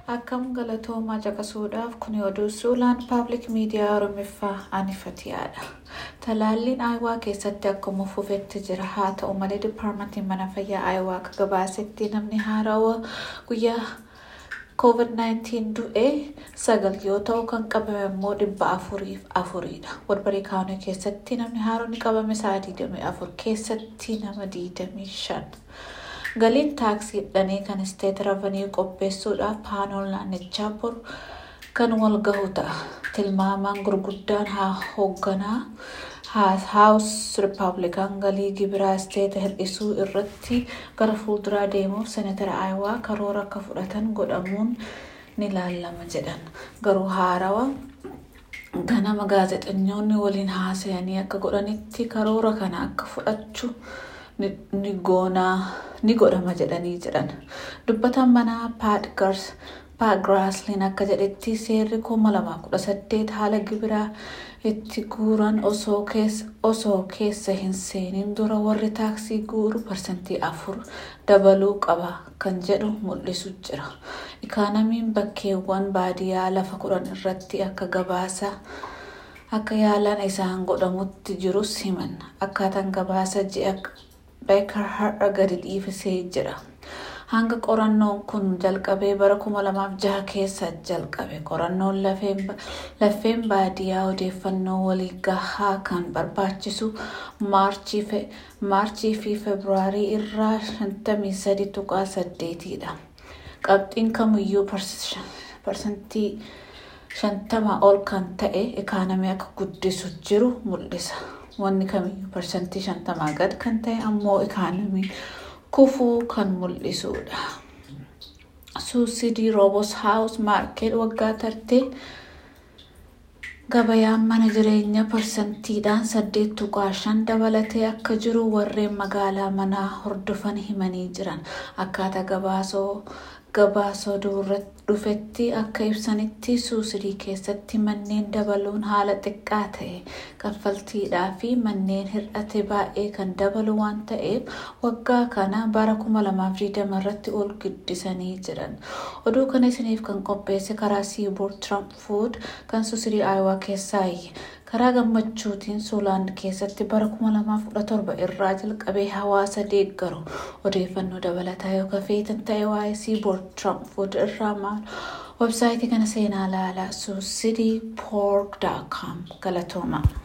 Akkam galatoomaa caqasuudhaaf kun oduu suulaan paabliik miidiyaa Oromiffaa anifatiyaadha. Talaalliin Aayawaa keessatti akkuma fufetti jira. Haa ta'u malee dipaarmentiin mana fayyaa Aayawaa akka gabaasetti namni haarawaa guyyaa COVID-19 du'ee sagal yoo ta'u kan qabame immoo dhibba afuriif afuriidha. Walbarii kaanuu keessatti namni haaronni qabame sa'a 24 keessatti nama 25. Galiin taaksii hidhanii kan isteet ravanii qopheessuudhaaf paanool naannichaa boru kan wal gahu ta'a. Tilmaamaan gurguddaan haa hoogganaa haawus rippaabilikaan galii gibiraa isteeta hir'isuu irratti gara fuulduraa deemuuf seenatara aayawaa karoora akka fudhatan godhamuun ni laalama jedhan. Garuu haarawa ganama gaazexeessitoonni waliin haasa'anii akka godhanitti karoora kana akka fudhachuu ni godhama jedhanii jiran. Dubbatan manaa paadgars Paagiraasliin akka jedhetti seerri kuma lama kudha saddeet haala gibiraa itti guuran osoo keessa hin seenin dura warri taaksii guuru parsantii afur dabaluu qaba kan jedhu mul'isu jira. Ikaanamiin bakkeewwan baadiyyaa lafa kudhan irratti akka gabaasa akka yaalaan isaan godhamutti jirus himan. Akkaataan gabaasa ji'a beekar har'a gadi dhiifisee jira. hanga qorannoon kun jalqabee bara kuma lamaaf jaha keessa jalqabe qorannoon lafeen baadiyyaa odeeffannoo walii gahaa kan barbaachisu maarchii fi febraarii irraa 53 tuqaa 8dha. Qabxiin kamiyyuu parsantii 50 ol kan ta'e ikaanamii akka guddisu jiru mul'isa. Wanni kamiyyuu parsantii 50 gad kan ta'e ammoo ikaanamii kufuu kan mul'isudha. Suusidii roobos haawus maarkeet waggaa tartee gabayaan mana jireenyaa parsantiidhaan saddeet tuqaa shan dabalatee akka jiru warreen magaalaa manaa hordofan himanii jiran akkaataa gabaasoo gabaasoo dhufetti akka ibsanitti suusidii keessatti manneen dabaluun haala xiqqaa ta'e kaffaltiidhaa fi manneen hir'ate baay'ee kan dabalu waan ta'eef waggaa kana bara 2020 irratti ol guddisanii jiran. Oduu kana isiniif kan qopheesse karaa siiboor Trump Food kan suusidii Aayawaa keessaayi. karaa gammachuutiin suulaand keessatti bara 2017 irraa jalqabee hawaasa deeggaru odeeffannoo dabalataa yoo feetan ta'e waa'ee siiboor Trump Food irraa maal websaayitii kana seenaa laalaa suusidii poork.com galatooma.